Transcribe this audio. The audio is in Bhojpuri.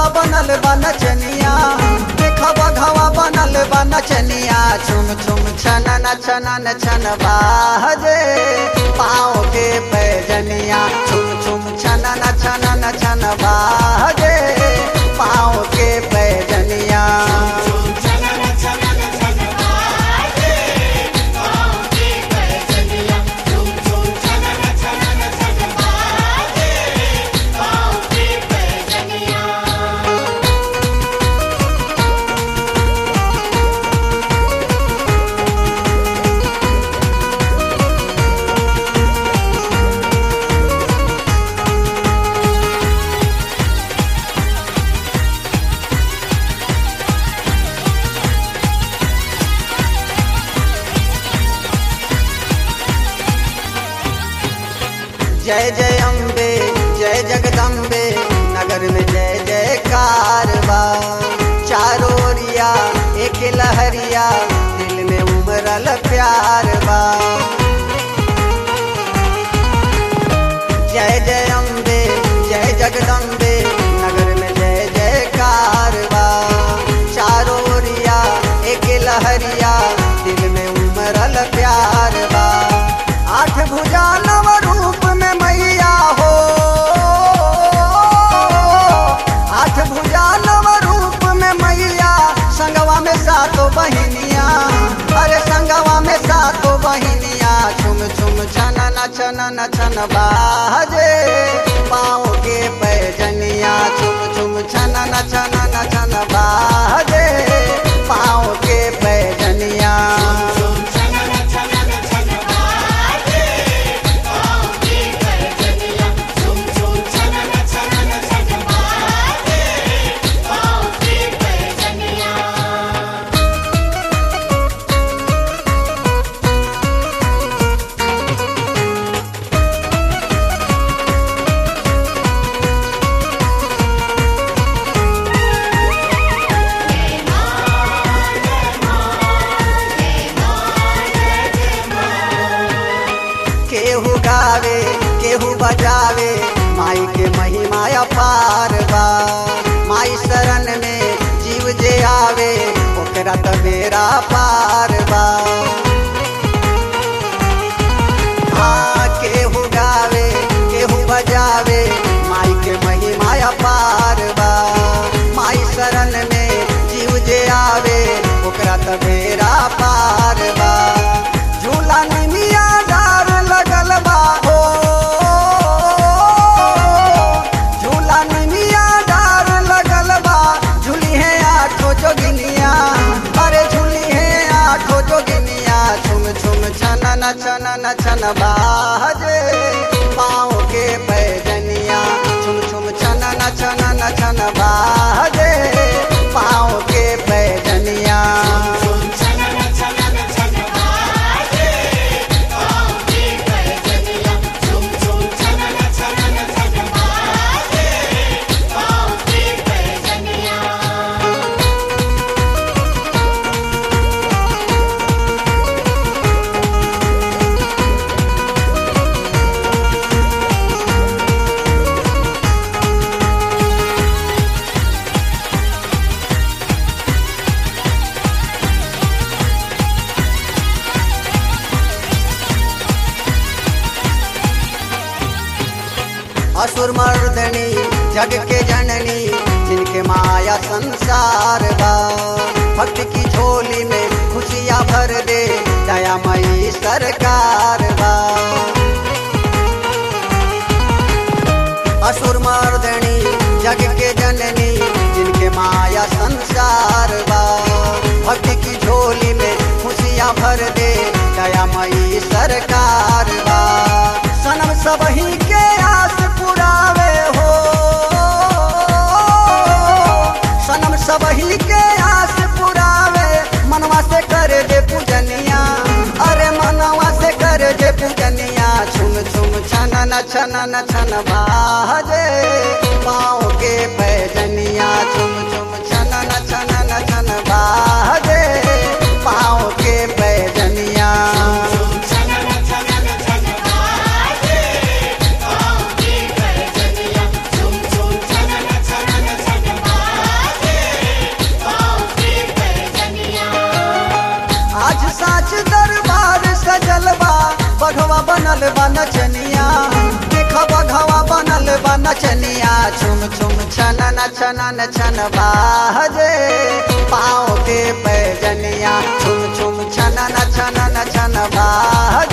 बघवा बनल बा नचनिया देखा बघवा बनल बा नचनिया छुम छुम छनन छनन छन बाजे पाँव के पैजनिया छुम छुम छनन छनन छन बाजे पाँव के पैजनिया चलन चलन चल बाजे पाँव के पैजनिया झूम झूम चलन चलन चल बाजे पाँव के पैजनिया जय जय अम्बे जय जगदम्बे नगर में जय जयकार बा चारों ओरिया एक लहरिया दिल में उमरल प्यार बा जय जय अम्बे जय जगदम्बे नगर में जय जयकार बा चारों ओरिया एक लहरिया दिल में उमरल प्यार बा आठ भुजा नव रूप में मैया हो आठ भुजा नव रूप में मैया संगवा में सातो बहिनिया अरे संगवा में सातो बहिनिया छुम छुम छनन छनन छन बाजे पाँव के पैजनिया छुम छुम छनन छनन छन बाजे पाँव के पैजनिया झूम चलन चलन चल बाजे पाँव के पैजनिया झूम झूम चलन चलन चल बाजे पाँव के पैजनिया केहू गावे केहू बजावे माई के महिमा अपार बा माई शरण में जीव जे आवे ओकरा त बेरा पार बा हाँ केहू गावे केहू बजावे माई के महिमा अपार बा माई शरण में जीव जे आवे ओकरा त बेरा पार बा झूला निमिया डार लगल बा हो झूला निमिया डार लगल बा झूली है आठो जोगिनिया अरे झूली है आठो जोगिनिया छुम छुम छनन छनन छन बाजे पाँव के पैजनिया छुम छुम छनन छनन छन बाजे पाँव के पैजनिया झूम चलन चलन चल बाजे पाँव के पैजनिया झूम झूम चलन चलन चल बाजे पाँव के पैजनिया असुर मर्दनी जग के जननी जिनके माया संसार बा भक्त की झोली में खुशियाँ भर दे दयामयी सरकार बा असुर मर्दनी जग के जननी जिनके माया संसार बा भक्त की झोली में खुशियाँ भर दे दयामयी सरकार बा सनम सबही के आस पुरावे हो सनम सबही के आस पुरावे मनवा से करे दे पूजनिया अरे मनवा से करे दे पूजनिया छुम छुम छनन छनन छन बाजे पाँव के पैजनिया छुम छुम छनन छनन छन बाजे पाँव के पैजनिया झूम चलन चलन चल बाजे पाँव के पैजनिया झूम झूम चलन चलन चल बनल बा नचनिया देख बघवा बनल बा नचनिया छुम छुम छनन छनन छन बाजे पाँव के पैजनिया छुम छुम छनन छनन छन बाजे